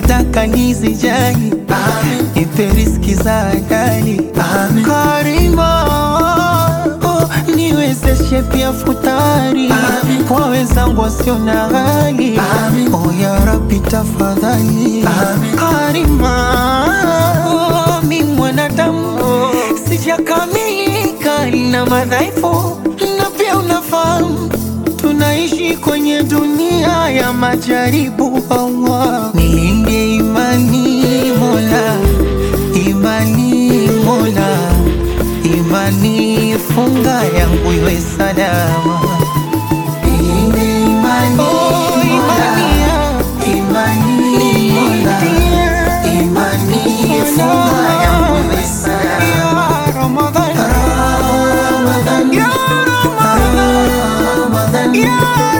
ukitaka nizijali nipe riziki za halali Karima oh, niwezeshe pia futari kwa wenzangu wasio na hali oh, ya Rabbi tafadhali Karima oh, mi mwanadamu sijakamilika na madhaifu na pia unafahamu tunaishi kwenye dunia ya majaribu. Allah, nilinde imani Mola, imani Mola, imani funga yangu iwe salama. Nilinde imani Oh, imani Mola, imani Mola, imani funga yangu iwe salama. Ya Ramadhan, Ramadan, Ya Ramadhan, Ramadan, Ya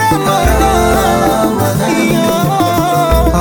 Ramadhan, Ya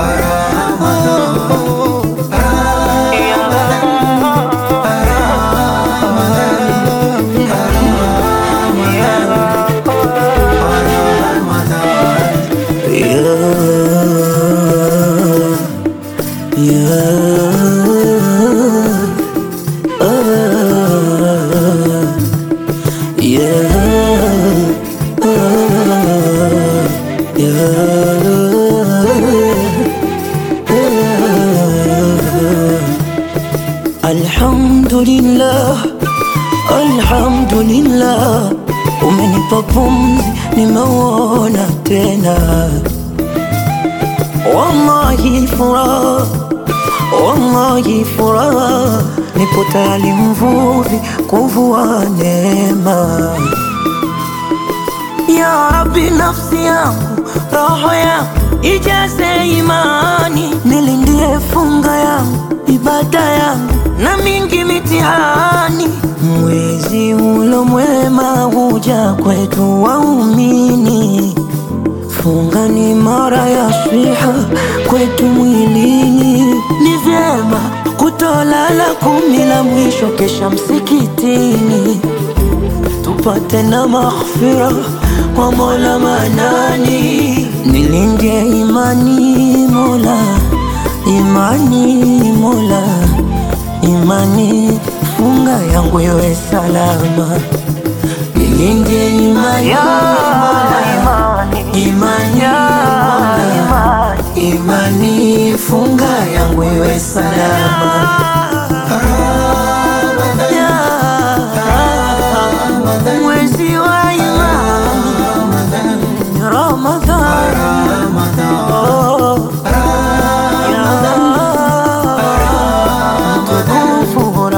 Alhamdulillah, alhamdulillah, umenipa pumzi, nimeuona tena. Wallahi furaha, wallahi furaha, nipo tayari mvuvi kuvua neema. Ya Rabbi, nafsi yangu, roho yangu ijaze imani, nilindie funga yangu, ibada yangu na mingi mitihani. Mwezi ulo mwema huja kwetu waumini, funga ni mara ya swiha kwetu mwilini. Ni vyema kutolala kumi la mwisho kesha msikitini tupate na maghfira kwa Mola Manani. Nilinde imani Mola, imani Mola, imani funga yangu iwe salama. Nilinde imani Mola, imani Mola, imani funga yangu iwe salama. Ya mwezi wa imani Ramadhan, oh, ya mtukufu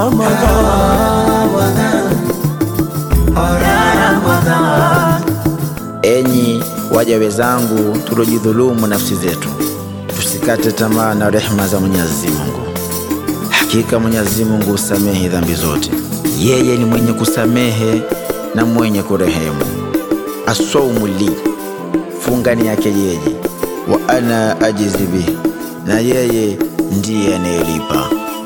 Ramadhan. Enyi waja wenzangu, tuliojidhulumu nafsi zetu, tusikate tamaa na rehema za Mwenyezi Mungu. Hakika Mwenyezi Mungu husamehe dhambi zote, yeye ni mwenye kusamehe na mwenye kurehemu. Asaumu li, funga ni yake yeye, wa ana ajizi bihi, na yeye ndiye anayelipa.